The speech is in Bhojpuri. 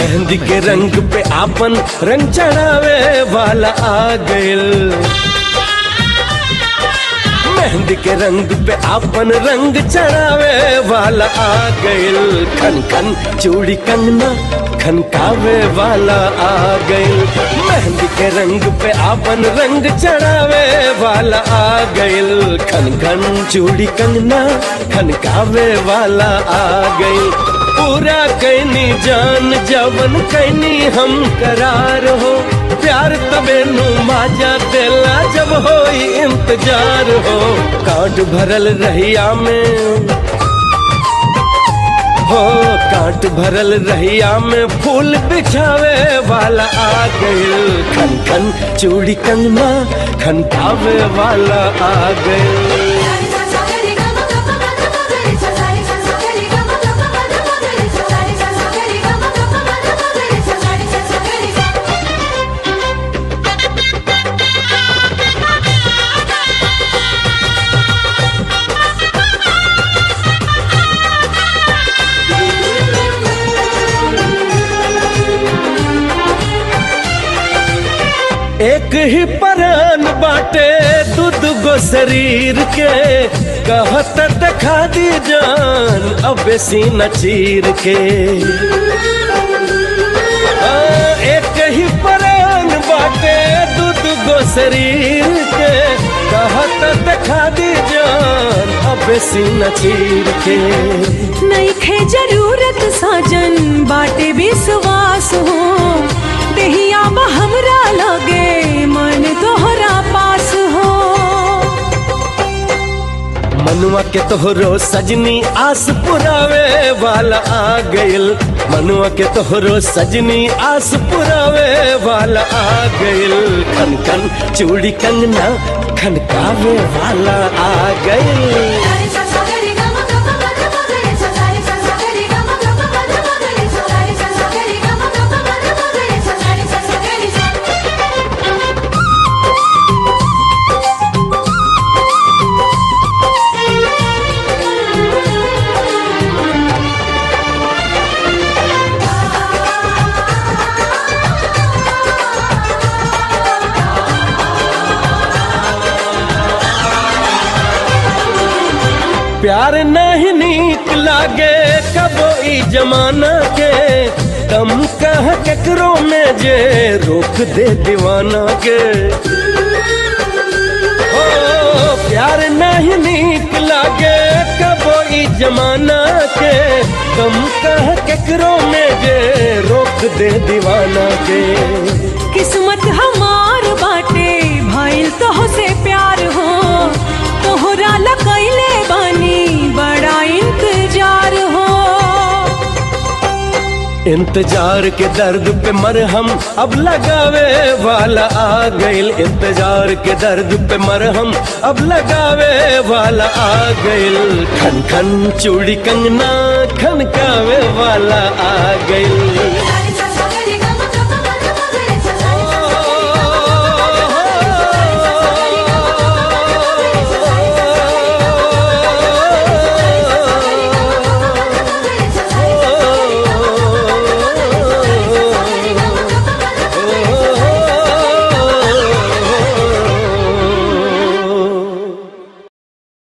मेहंदी के रंग पे आपन रंग चढ़ावे वाला आ गइल मेहंदी के रंग पे आपन रंग चढ़ावे वाला आ गइल खन खन चूड़ी कंगना खनकावे वाला आ गइल मेहंदी के रंग पे आपन रंग चढ़ावे वाला आ गइल खन खन चूड़ी कंगना खनकावे वाला आ गइल पूरा कैनी जान जवन कैनी हम करार हो प्यार तबे नु माजा देला जब होई इंतजार हो कांट भरल रहिया में हो कांट भरल रहिया में फूल बिछावे वाला आ गइल खन खन चूड़ी कंगना खनकावे वाला आ गइल एक ही परान बाटे दूध गो शरीर के कहत दिखा दी जान अब सीना चीर के आ, एक ही परान बाटे दूध गो शरीर के कहत दिखा दी जान अब सीना चीर के नईखे जरूरत साजन बाटे विश्वास हो देहिया बा हमरा लगे मन तोहरा पास हो मनुआ के तोहरो सजनी आस पुरावे वाला आ गइल मनुआ के तोहरो सजनी आस पुरावे वाला आ गइल खन खन चूड़ी कंगना खनकावे वाला आ गइल प्यार नहीं नीक लागे कबो ई जमाना के दम कह केकरो में जे रोक दे दीवाना के ओ प्यार नहीं नीक लागे कबो ई जमाना के दम कह केकरो में जे रोक दे दीवाना के किस्मत हमार बाटे भाईल तोह से प्यार हो तोहरा लकैले बानी बड़ा इंतजार हो इंतजार के दर्द पे मरहम अब लगावे वाला आ गइल इंतजार के दर्द पे मरहम अब लगावे वाला आ गइल खन खन चूड़ी कंगना खनकावे वाला आ गइल